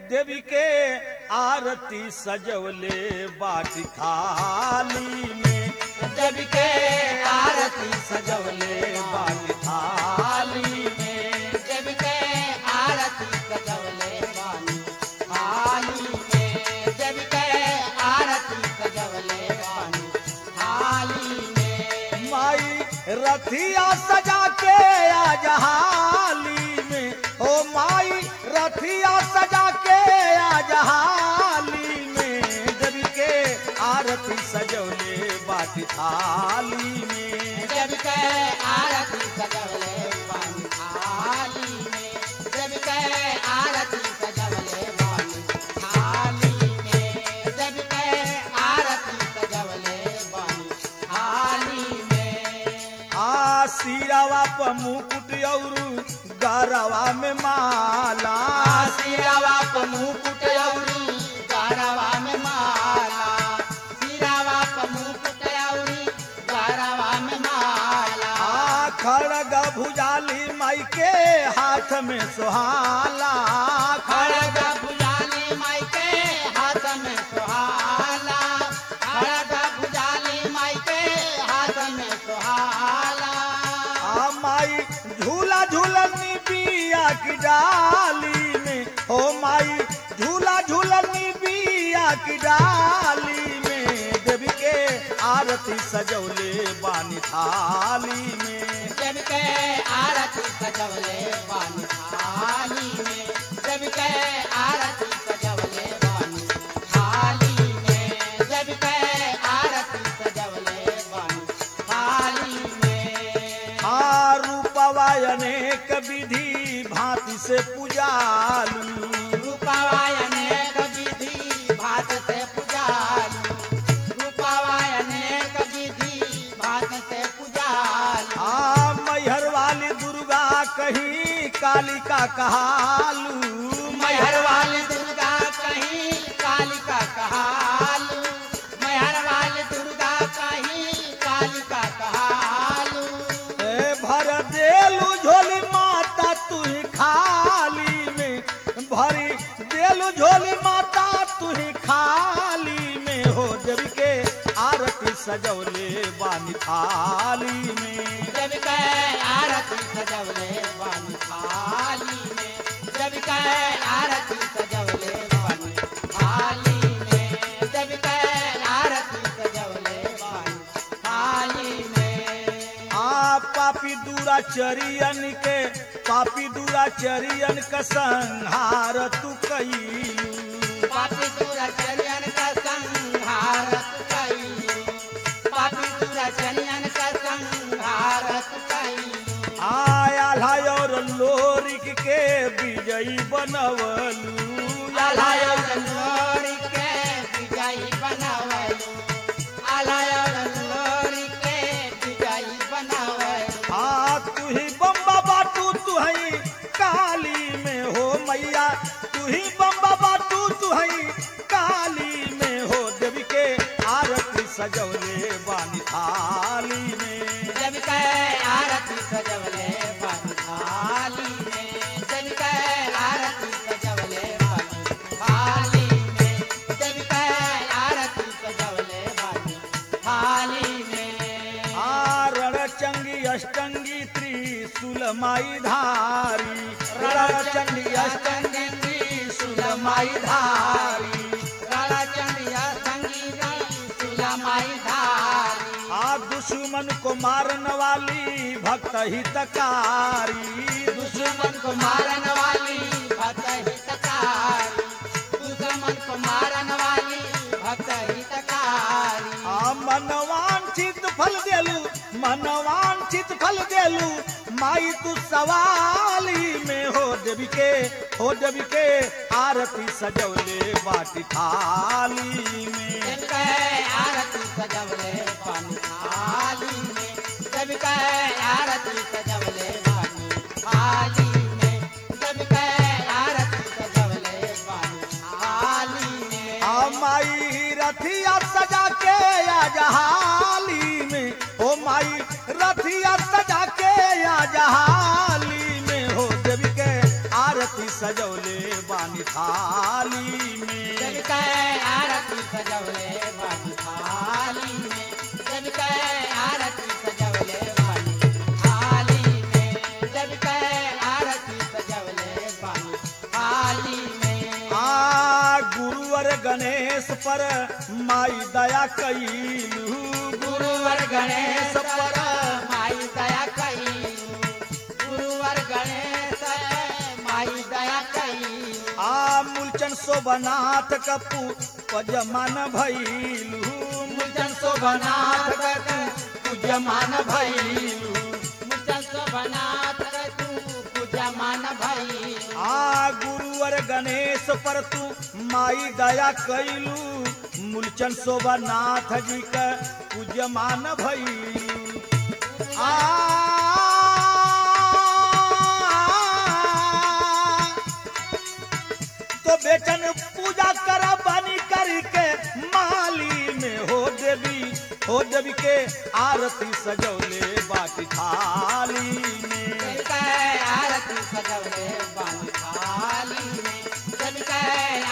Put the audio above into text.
देवी के आरती सजवले बाटी थाली में देवी के आरती सजवले बाटी थाली में देवी के आरती सजवले बानी थाली में देवी के आरती सजवले बानी थाली में माई रथिया सजा के आज हाली में ओ माई रथिया सजा के आज हाली में देवी के आरती सजवले बाटी थाली में देवी के आरती सजवले बानी थाली में देवी के आरती सजवले बानी थाली में देवी के आरती सजवले बानी थाली में आ सिरावा प मुकुट औरू गरवा में माला सिरावा प मुकुट औरी गारवा में माला सिरावा प मुकुट औरी गारवा में माला आ खड़ग भुजाली माई के हाथ में सुहाला खड़ग भुजाली माई के हाथ में सुहाला खड़ग भुजाली माई के हाथ में सुहाला आ माई झूला झूलनी बिया की डाली में ओ माई झूला झूलनी बिया की डाली में देवी के आरती सजौले बानी थाली में जब के आरती सजवले बानी थाली में जब के आरती सजवले बानी थाली में जब के आरती सजवले बानी थाली में आ रूपवा अनेक विधि भांति से पूजालू रूपावायने विधि भात से पुजालू रूपावायने विधि भात से पुजालू आ मैहर वाली दुर्गा कहीं कालिका कहालू मैहर वाली दुर्गा कहीं कालिका कहालू मैहर वाली दुर्गा कहीं कालिका कहालू ए भर देलू झोली माता तू ही खाली में भरी देलू झोली माता तू ही खाली में हो देवी के आरती सजौले बानी थाली में जब के आरती सजवले बानी थाली में जब के आरती सजवले बानी थाली में जब के आरती सजवले बानी थाली में आ पापी दूरा चरियन के पापी दूरा चरियन का संहार तू कईलू पापी तुरा चलियन का संहार कई पापी तुरा चलियन का संहार कई आया और लोरिक के विजयी बनवलू आलाय लोरी के विजयी बनावलू आलाय लोरी के विजयी बनावलू आ तू ही बम्बा बाटू तू हई काली में हो मैया तू ही बम्बा बाटू तू हई काली में हो देवी के आरती सजवले बानी थाली में जब के आरती सजवले बानी थाली में जब के आरती सजवले बानी थाली में जब के आरती सजवले बानी थाली में आ रणचंगी अष्टंगी त्रिशूल माई धारी रणचंडी अष्टंगी त्रिशूल माई धारी रालाचंदिया संगीता सुलमाई धारी आ दुश्मन को मारन वाली भक्त हितकारी दुश्मन को मारन वाली भक्त हितकारी दुश्मन को मारन वाली भक्त हितकारी आ मनवांछित फल देलू मनवांछित फल देलू माई तू सवाली में हो देवी के हो देवी के आरती सजवले बाटी थाली में जब कहे आरती सजवले पानी थाली में जब कहे आरती सजवले पानी थाली में जब कहे आरती सजवले पानी थाली में आ माई रथिया सजा के आ जहाली में ओ माई रथिया सजा के आ जहाली में हो देवी के आरती सजौले बानी थाली जब में कै आरती सजवले बानी थाली में जब कै आरती सजवले बानी थाली में जब कै आरती सजवले बानी थाली में आ गुरुवर गणेश पर माई दया कैलू गुरुवर गणेश पर माई दया कई गुरुवर गणेश माई दया कई आ मूलचन शोभनाथ कपू पजमान भैलू मुचन शोभनाथ कतु पूजमान भैलू मुचन शोभनाथ कतु पूजमान भैलू आ गुरुवर गणेश पर तू माई दया कैलू मूलचन शोभनाथ जी का पूजमान भैलू आ तो बेटन पूजा करा बनी करके माली में हो देवी हो देवी के आरती सजौले बाटी थाली में जब कै आरती सजवले बानी थाली में जब कै